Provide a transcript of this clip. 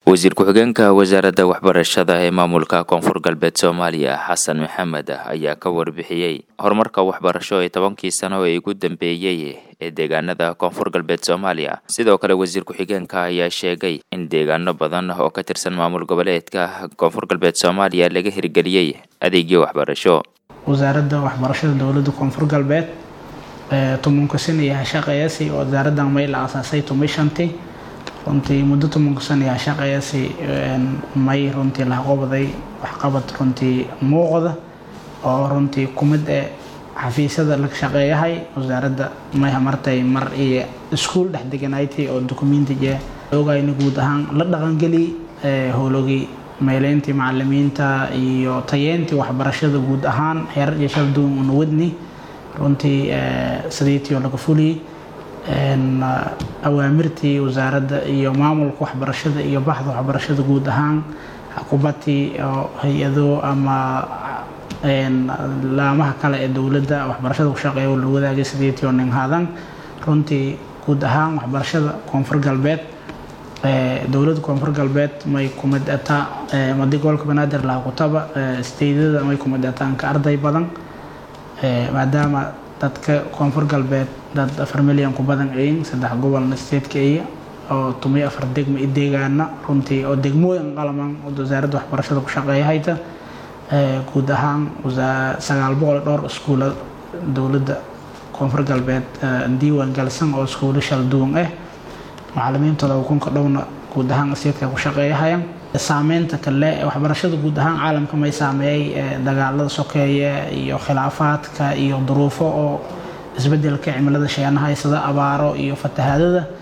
wasiir ku-xigeenka wasaaradda waxbarashada ee maamulka koonfur galbeed soomaaliya xasan maxamed ayaa ka warbixiyey horumarka waxbarasho ee tobankii sano ee ugu dambeeyey ee deegaanada koonfur galbeed soomaaliya sidoo kale wasiir ku-xigeenka ayaa sheegay in deegaano badan oo ka tirsan maamul goboleedka koonfur galbeed soomaaliya laga hirgeliyey adeegyo waxbarasho wasaaradda waxbarashada dowladda koonfur galbeed tobanka sana yaha shaqeeyasi oo wasaaraddan may la aasaasay tumay shantii runtii muddo tobanka sana yaha shaqeeyasi may runtii laha qobaday waxqabad runtii muuqda oo runtii kumid ee xafiisyada laga shaqeeyahay wasaaradda may hamartay mar iyo iskuul dhex deganaaytay oo dukumentiga ogayna guud ahaan la dhaqangeli howlogii meeleyntii macalimiinta iyo tayeyntii waxbarashada guud ahaan heerar iyo shal duwan una wadni runtii sideetii oo laga fuliyey awaamirtii wasaaradda iyo maamulka waxbarashada iyo baxda waxbarashada guud ahaan xukuubatii oo hay-ado ama laamaha kale ee dowladda waxbarashada ku shaqeeya oo la wadaagay sideetii oo nin haadan runtii guud ahaan waxbarashada koonfur galbeed dowladda koonfur galbeed may kumid ataa madi gobolka banaadir laha kutaba steydada may kumid ataanka arday badan maadaama dadka koonfur galbeed dad afar milyan ku badan ayin saddex gobolna steedka iya oo tumiyo afar degma i deegaana runtii oo degmooyin qalaman oo wasaaradda waxbarashada ku shaqeeya hayta guud ahaan sagaal boqol dhowr iskuula dowladda koonfur galbeed diiwaan galsan oo iskuulo shal duwan ah macalimiintooda ukunka dhowna guud ahaan steedka ku shaqeeyahayaan saameynta kale waxbarashada guud ahaan caalamka may saameeyey dagaalada sokeeye iyo khilaafaadka iyo duruufo oo isbedelka cimilada sheenahaysada abaaro iyo fatahaadada